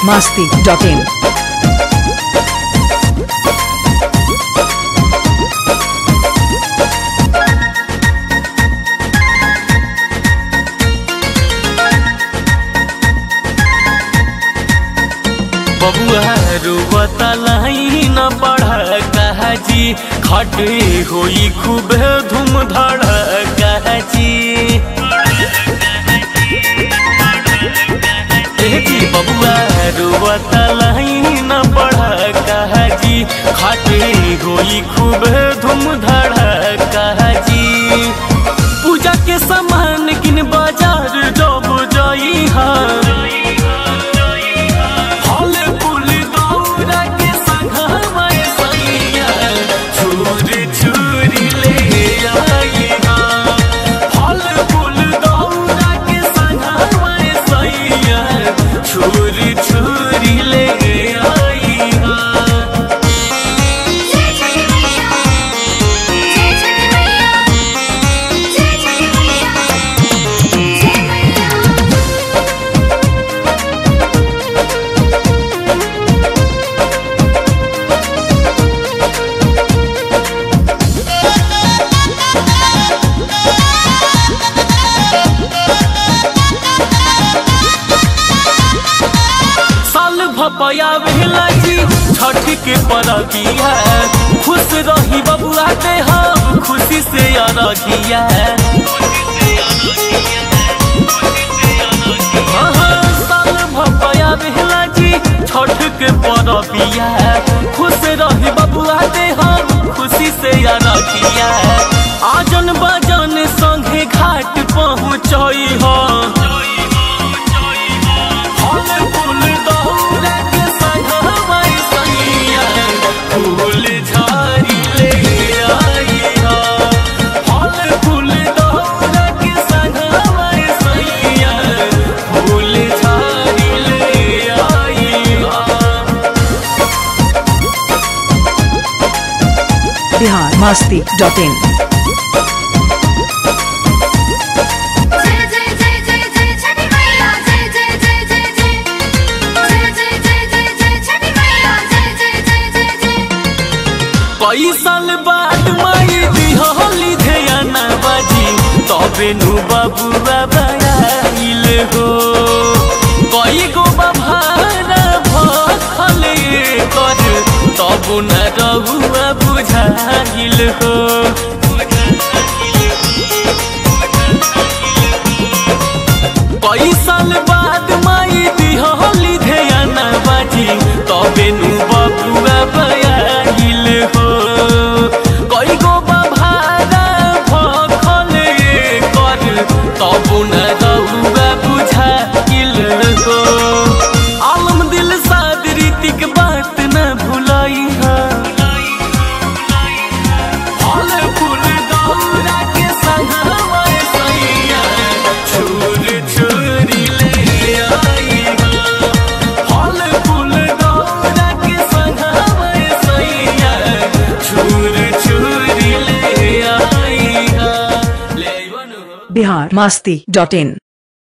masti.in. बबुआ रुवता लाई न पढ़ कहजी खटे होई खूब धूम धड़ कहजी जी बबुआ रुवता लाई न पढ़ कहजी खटे होई खूब धूम धड़ कहजी पूजा के सामान किन बाजार जब जाई फल फूल दौरा के संघवा सैया छुरी छुरी ले आई फल फूल दौरा के संघवा सैया छुरी छुरी ले आई जय जय मैया जय जय मैया जय जय मैया जय मैया साल भपया भेला जी छठ के परबिया खुश रही बबुआ ते हम खुशी से अरगिया हाँ, साल भपया भेला जी छठ के परबिया खुश रही बबुआ ते हम खुशी से अरगिया आजन बाजन संगे घाट पहुँचई हो फल फूल दौरा के संघवा सैया फूल झाड़ी ले आई हा फल फूल दौरा के संघवा सैया फूल झाड़ी ले आई हा Bihar masti.in. जय जय जय जय जय छठी मैया जय जय जय जय जय जय जय जय जय जय छठी मैया जय जय जय जय जय कई साल बाद माई दिहली ध्याना बाजी तबे नु बबुआ बयाइल हो कई गो बभारा भखल कर तब न रहुआ बुझाइल हो कई साल बाद माई दिहली ध्याना बाजी तबे नु बबुआ बयाइल हो कई गो बभारा भखल कर तब न रहुआ बुझाइल हो आलम दिल साद रीतिक बात न भुलाई फल फूल दौरा के संघवा सैया छुर छुरी ले आई फल फूल दौरा के संघवा सैया छुर छुरी ले आई ले आई बनु Bihar masti.in.